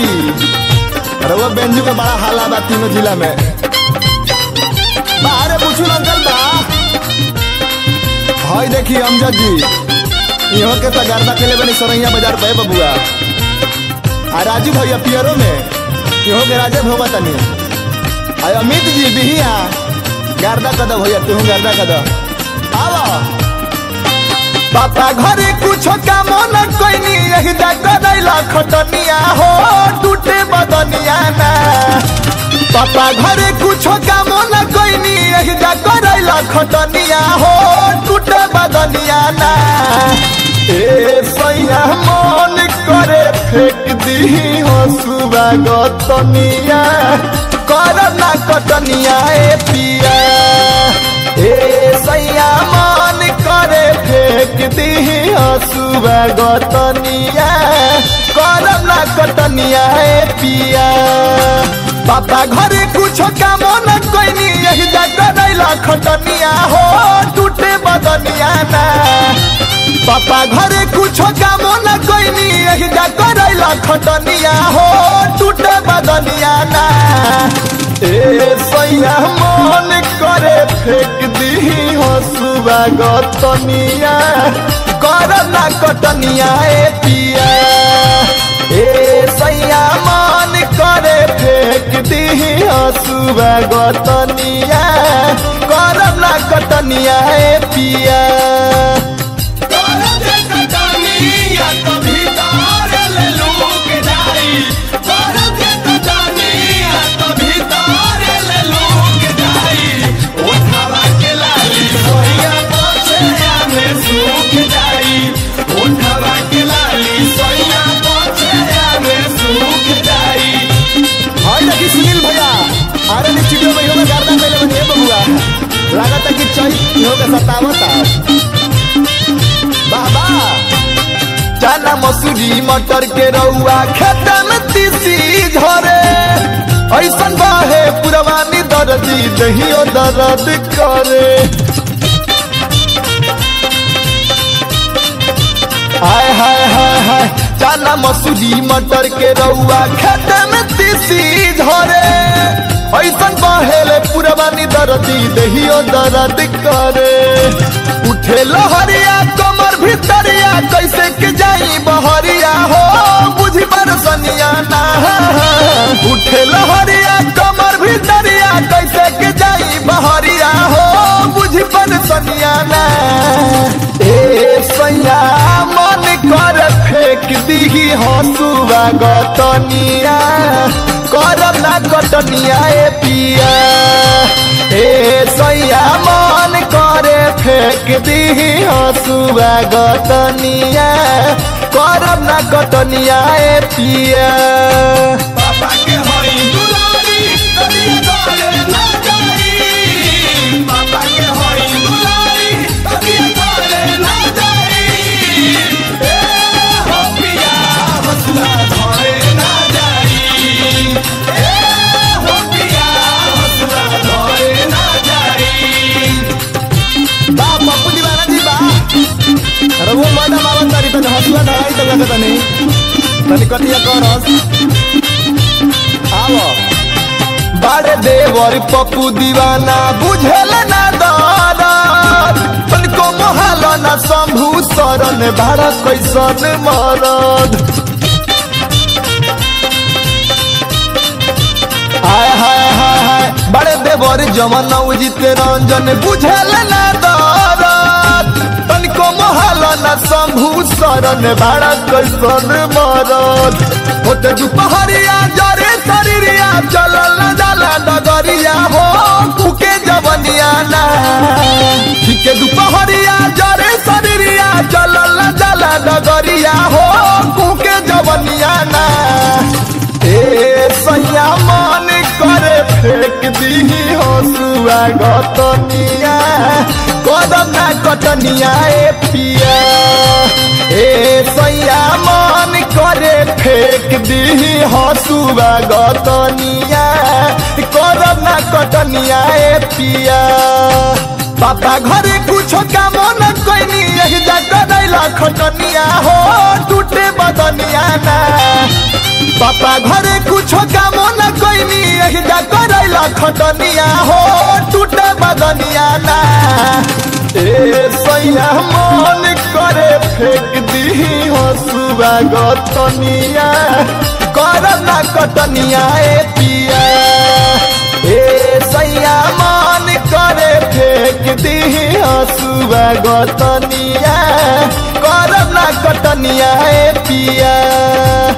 जी रउआ बेंजू के बड़ा हाला बा तीनों जिला में बाहरे पूछू अंकल बा हाय देखी अमजद जी इहो के त गर्दा केले बनी सरैया बाजार पे बबुआ आ राजू भैया पियरो में इहो के राजे भोगा तनी आ अमित जी बिहिया गर्दा कद भैया तू गर्दा कद आवा पापा घरे कुछ काम न कोइनी यही दा करैला खटनिया हो टूटे बदनिया ना पापा घरे कुछ काम न कोइनी यही दा करैला खटनिया हो टूटे बदनिया ना ए सैया मन करे फेंक दी हो सुबह गतनिया कर ना कटनिया ए पिया ए सैया मन करे फेंक दी हो सुबह गतनिया कर ना कटनिया ए पिया पापा घरे कुछ काम न कोइनी यही जा करैला खटनिया हो टूटे बदनिया ना पापा घरे कुछ काम न कोइनी यही जा करैला खटनिया हो टूटे बदनिया ना ए सैया मन करे फेंक दी हो सुबह गतनिया कर ना कटनिया ए पिया ए सैया मन करे फेंक दी हो सुबह गतनिया कर ना कटनिया ए पिया हाय देखी सुनील भैया अरे नी चिटियो में इहो में गर्दा पहले बनी है बबुआ लागत है कि चई इहो के सतावता वाह वाह चना मसूरी मटर के रउआ खेता में तीसी झरे ऐसन बाहे पुरवानी दर्दी दहियो दर्द करे हाय हाय हाय हाय चना मसूरी मटर के रउआ खेते में तीसी झरे ऐसन बहेले पुरवानी दर्दी दहियो दर्द करे उठे लहरिया कमर भीतरिया कैसे के जाई बहरिया हो बुझी बरसनिया ना उठे लहरिया कमर भीतरिया कैसे के जाई बहरिया हो बुझी बरसनिया ना ए सैया मन कर फेंक दी हंसुआ गतनिया करब ना कटनिया ए पिया ए सैया मन करे फेंक दी हंसुआ गतनिया करब ना कटनिया ए पिया पापा के होई दुलारी कभी तोरे ना जाई पापा के होई दुलारी कभी तोरे ना जाई ए हो पिया हसुआ धोरे ना जाई ए हो पिया हसुआ धोरे ना जाई बा पप्पू दीवाना जी बा अरे वो मैडम आवत तारी तने हंसुआ धराई तो लगत तनी तनी कटिया करस आवो बाड़े देवर पप्पू दीवाना बुझेल ना दरद तनिको मोहाल ना शंभू शरण बाड़ा कैसन मरद हाय हाय हाय हाय बड़े देवर जमन उजित रंजन बुझेल ना दरद तनिको मोहल ना शंभू शरण बाड़ा कैसन मरद होते दुपहरिया जरे शरीरिया चलल न जाला डगरिया हो कुके जवनिया ना ठीके दुपहरिया जरे शरीरिया चलल न जाला डगरिया हो कुके जवनिया ना ए सैया मन करे फेंक दी हंसुआ गतनिया कदम ना कटनिया ए पिया ए सैया मन करे फेंक दी हंसुआ गतनिया कदम ना कटनिया ए पिया पापा घरे कुछ काम न कोइनी यही जा करैला खटनिया हो टूटे बदनिया ना पापा घर खटनिया हो टूटे बदनिया ना ए सैया मन करे फेंक दी हो सुबह गतनिया कर ना कटनिया ए पिया ए सैया मन करे फेंक दी हो सुबह गतनिया कर ना कटनिया ए पिया